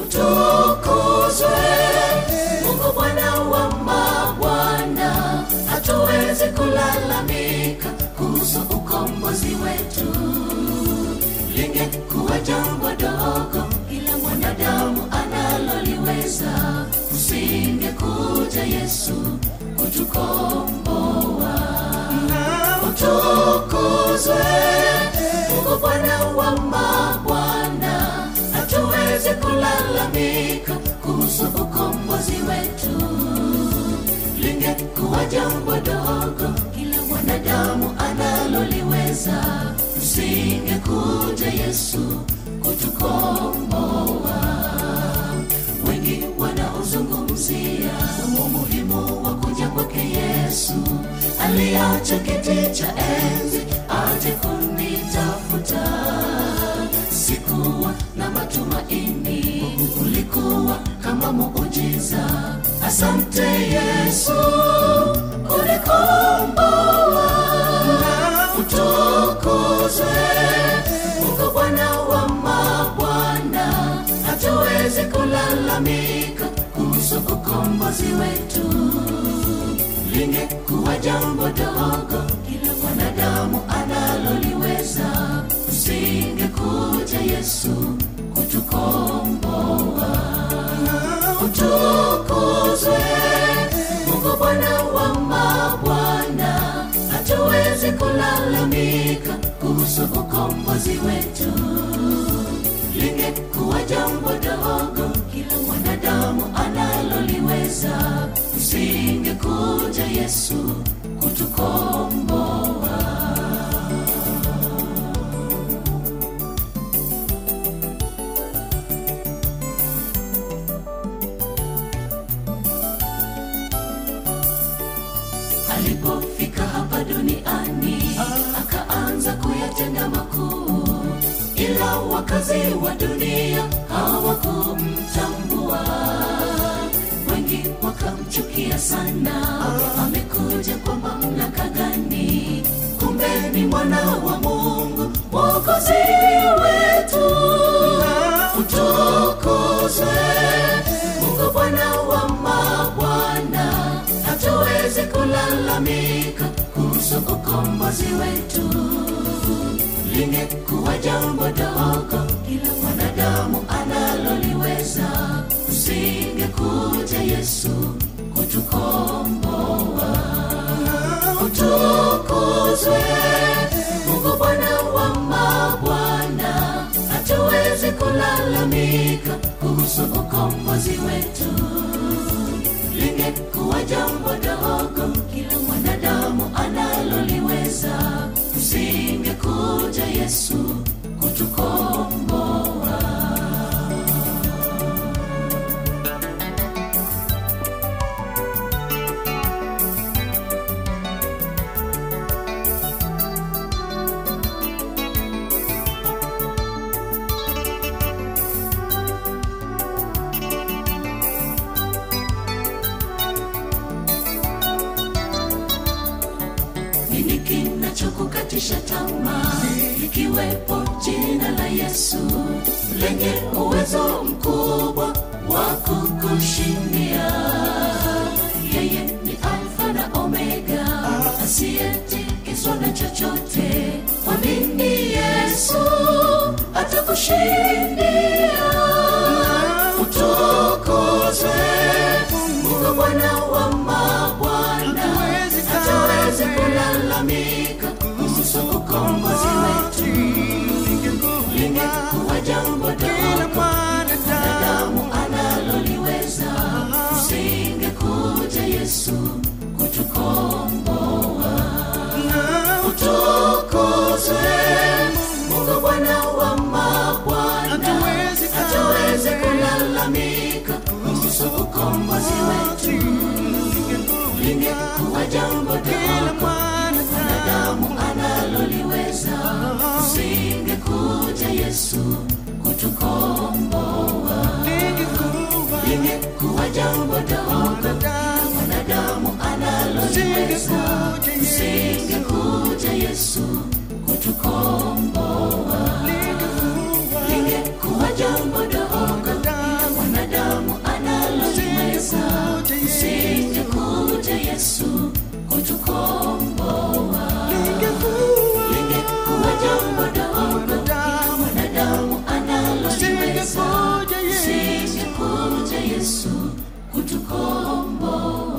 utukuzwe mungu bwana wa mabwana hatuwezi kulalamika kuhusu ukombozi wetu lingekuwa jambo dogo ila mwanadamu analoliweza usingekuja yesu kutukomboa utukuzwe mungu bwana wa mabwana hatuwezi kulalamika kuhusu ukombozi wetu lingekuwa jambo dogo kila mwanadamu analoliweza usingekuja yesu kutukomboa wengi wanaozungumzia umuhimu wa kuja kwake yesu aliacha kiti cha enzi aje kunitafuta sikuwa na matumaini ulikuwa kama muujiza asante yesu ulikomboa utukuzwe mungu bwana wa mabwana hatuwezi kulalamika kuhusu ukombozi wetu lingekuwa jambo dogo kila mwanadamu analoliweza usingekuja yesu kutukomboa utukuzwe mungu bwana wa mabwana hatuwezi kulalamika kuhusu ukombozi wetu lingekuwa jambo dogo kila mwanadamu analoliweza usingekuja yesu kutukomboa alipofika hapa duniani akaanza kuyatenda makuu ila wakazi wa dunia hawakumtambua wengi wakamchukia sana amekuja kwa mamlaka gani kumbe ni mwana wa mungu mwokozi wetu utukuzwe mungu bwana wa mabwana hatuwezi kulalamika kuhusu ukombozi wetu lingekuwa jambo dogo kila mwanadamu analoliweza usingekuja yesu kutukomboa utukuzwe mungu bwana wa mabwana hatuwezi kulalamika kuhusu ukombozi wetu lingekuwa jambo dogo kila mwanadamu analoliweza usingekuja yesu kutukomboa nini kinachokukatisha tamaa ikiwepo jina la yesu lenye uwezo mkubwa wa kukushindia yeye ni alfa na omega asiyetikiswa na chochote mwamini yesu atakushindia utukuzwe mungu bwana wa mabwana hatuwezi kulalamika kuhusu ukombozi wetu lingekuwa jambo dogo mwanadamu analoliweza usingekuja yesu kutukomboa utukuzwe mungu bwana wa mabwana hatuwezi kulalamika kuhusu ukombozi wetu lingekuwa jambo dogo mwanadamu analoliweza usingekuja yesu kutukomboa lingekuwa jambo dogo mwanadamu analoliweza usingekuja yesu kutukomboa lingekuwa jambo dogo Yesu kutukomboa.